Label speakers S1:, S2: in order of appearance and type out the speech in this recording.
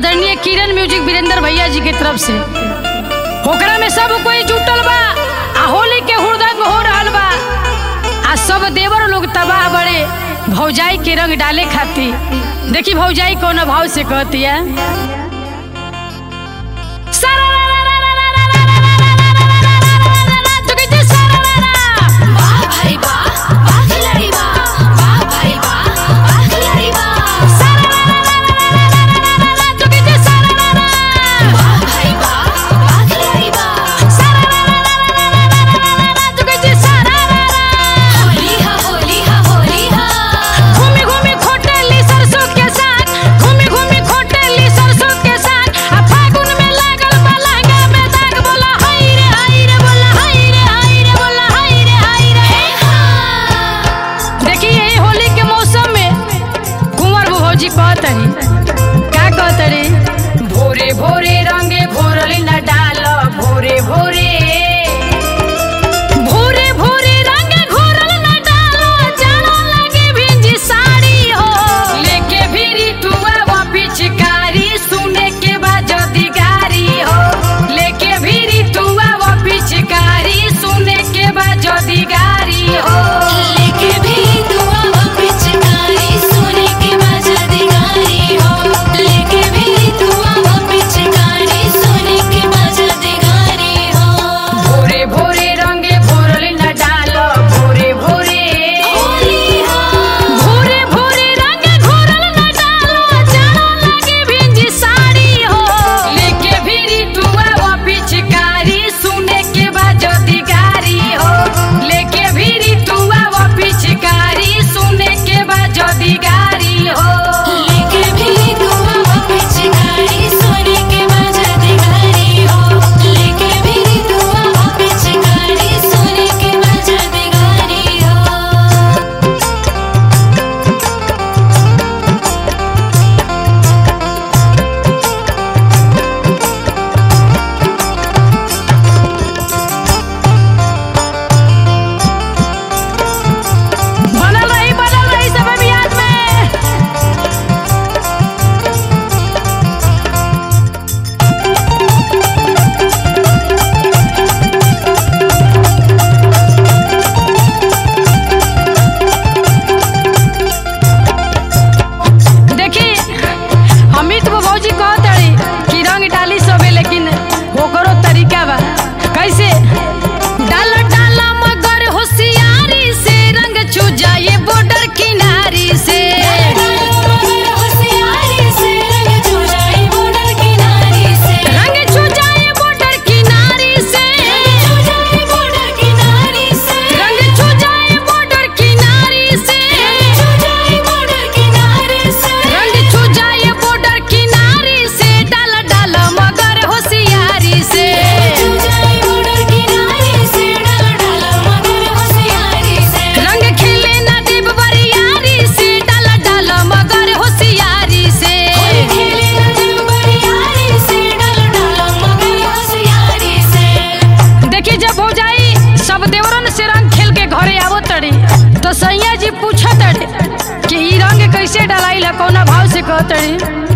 S1: आदरणीय किरण म्यूजिक वीरेंद्र भैया जी के तरफ से ओकरा में सब कोई जुटल बा आ होली के हुड़दंग हो रहल बा आ सब देवर लोग तबाह बड़े भौजाई के रंग डाले खातिर देखी भौजाई कौन भाव से कहती है
S2: वाह भाई वाह वाह खिलाड़ी वाह वाह भाई वाह वाह खिलाड़ी वाह वाह भाई वाह वाह खिलाड़ी वाह होली हा होली हा होली हा
S1: घूमी घूमी खोटेली सरसों के साग घूमी घूमी खोटेली सरसों के साग आ फागुन में लागल बा लहंगा में दाग बोला हाय रे हाय रे बोला हाय रे हाय रे बोला हाय रे हाय रे
S2: हे हा
S1: देखिए यही होली के मौसम में कुंवर भौजी कहतरी का कहतरी भोरे भोरे रंगे भोरली न डाल भोरे भोरे भोरे भोरे रंगे घोरल न डाल जानो लगे भिंजी साड़ी हो लेके भिरी तुआ वो पिचकारी सुने के बाद जदी गारी हो लेके भिरी तुआ वो पिचकारी सुने के बाद जदी गारी हो
S2: लेके भी दुआ वो पिचकारी सोने के मजा दिगारी हो लेके भी दुआ वो पिचकारी सोने के मजा दिगारी हो
S1: भोरे भोरे रंगे भोरल न डाल भोरे भोरे
S2: होली हा
S1: भोरे भोरे रंगे घोरल न डाल जानो लगे भिंजी साड़ी हो लेके भिरी तुआ वो पिचकारी सुने के बाद जदी गारी हो लेके भिरी तुआ वो पिचकारी सुने के बाद जदी गारी हो
S2: लेके भी दुआ वो पिचकारी सोने के मजा दिगारी हो लेके भी दुआ वो पिचकारी सोने के मजा दिगारी हो
S1: बनल रही बनल रही सब अभियान में देखी अमित वो भौजी कहत रही कि रंग डाली सबे लेकिन ओकरो तरीका बा कैसे डाल डाल मगर होशियारी से रंग छू जाए बॉर्डर किनारी से
S2: मगर होशियारी से रंग चुराई बॉर्डर किनारी से
S1: रंग छू जाए बॉर्डर किनारी से
S2: चुराई बॉर्डर किनारी से
S1: रंग छू जाए बॉर्डर किनारी से
S2: चुराई बॉर्डर किनारी से
S1: रंग छू जाए बॉर्डर किनारी से डाल डाल मगर होशियारी से
S2: चुराई बॉर्डर किनारी से डाल डाल मगर होशियारी से
S1: रंग खिले ना देव बरियारी से डाल डाल मगर होशियारी से
S2: खेले न जब बरियारी से डाल डाल मगर होशियारी से
S1: देखी जब हो जाई सब देवरन से रंग खेल के घरे आवो तड़ी तो सैया जी पूछत तड़े कि ई रंग कैसे डलाई ला कौना भाव से कहतड़ी